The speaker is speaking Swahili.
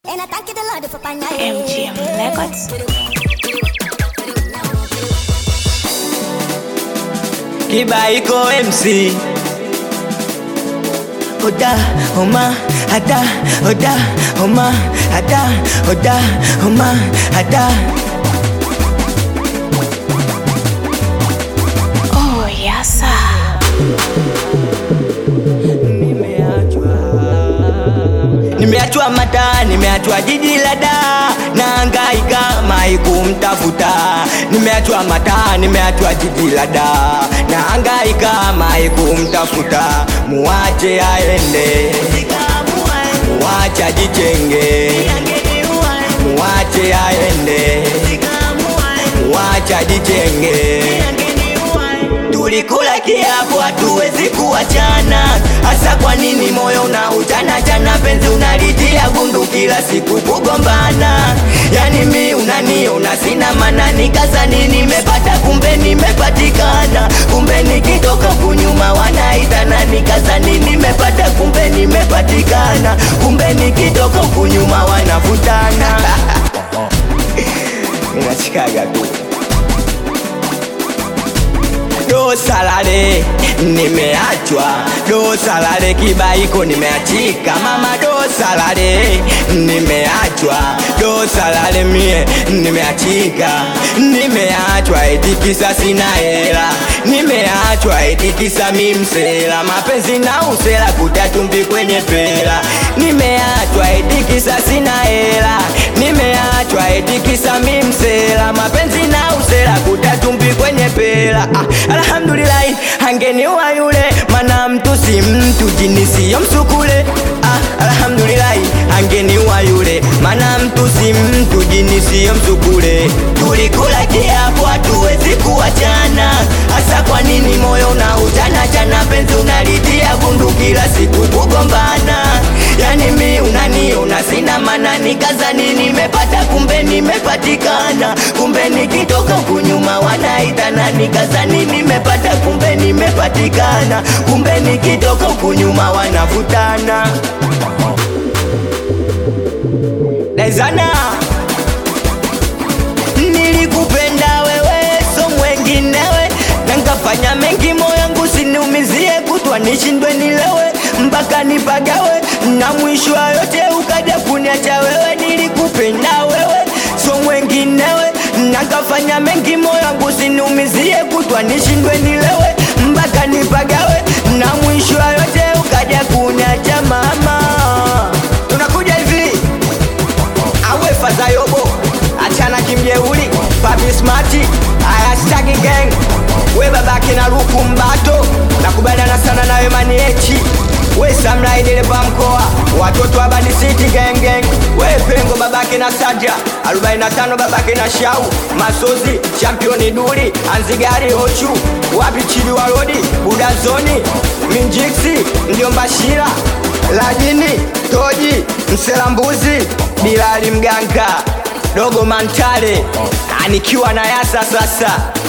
And I thank you the Lord for finding MGM Records. Kibaiko MC Oda, Oma, Ada, Oda, Oma, Ada, Oda, Oma, Ada Oh, yes, sir. Nimeachwa Nimeachwa mata, nimeachwa jiji la da Naangaika mai kumtafuta Nimeachwa mata, nimeachwa jiji la da Naangaika mai kumtafuta Muache aende Muache ajichenge Muache aende Muache ajichenge Tulikula kiapo hatuwezi kuachana, hasa kwa nini moyo unautana chana, penzi unalitia gundu kila siku kugombana. Yani mi unaniona sina maana, nikazani nimepata, kumbe nimepatikana, kumbe nikitoka kunyuma wanaitana, nikazani nimepata, kumbe nimepatikana, kumbe nikitoka kunyuma wanavutana. Ninachikaga tu do salale nimeachwa do salale kibaiko nimeachika mama do salale nimeachwa do salale mie nimeachika nimeachwa etikisa sina hela nimeachwa etikisa mimsela mapenzi na usela kutatumbi kwenye pela nimeachwa etikisa sina hela nimeachwa etikisa mimsela mapenzi na usela kutatumbi kwenye pela ah, alhamdulillahi angeniwa yule mana mtu si mtu jini siyo msukule ah, alhamdulillahi angeniwa yule mana mtu si mtu jini siyo msukule tulikula kiapo hatuwezi kuachana hasa kwa nini moyo na uchana chana penzi unalitia gundu kila siku kugombana yani mi unaniona sina mana nikazani nimepata kumbe nimepatikana kumbe nikitoka kunyuma wanaitana nikazani nimepata kumbe nimepatikana kumbe nikitoka kunyuma wanavutana Dezana Nilikupenda wewe so mwenginewe na nkafanya mengi moyangu siniumizie kutwa nishindwe nilewe mpaka nipagawe na mwisho wa yote ukaja kuniacha wewe nilikupenda wewe so mwenginewe na nkafanya mengi moyangu siniumizie kutwa nishindwe nilewe mpaka nipagawe na mwisho wa yote ukaja kuniacha mama tunakuja hivi awe fazayobo achana kimjeuli papi smati ayastagi gang we babake na luku mbato nakubaliana sana nawe maniechi we samlaideleva mkoa watoto abadi city gang gang we pengo babake na saja 45 babake na shau masozi championi duli anzigari hochu wapi chili walodi budazoni minjiksi ndio mbashira lajini toji mselambuzi bilali mganga dogo mantale anikiwa na yasa sasa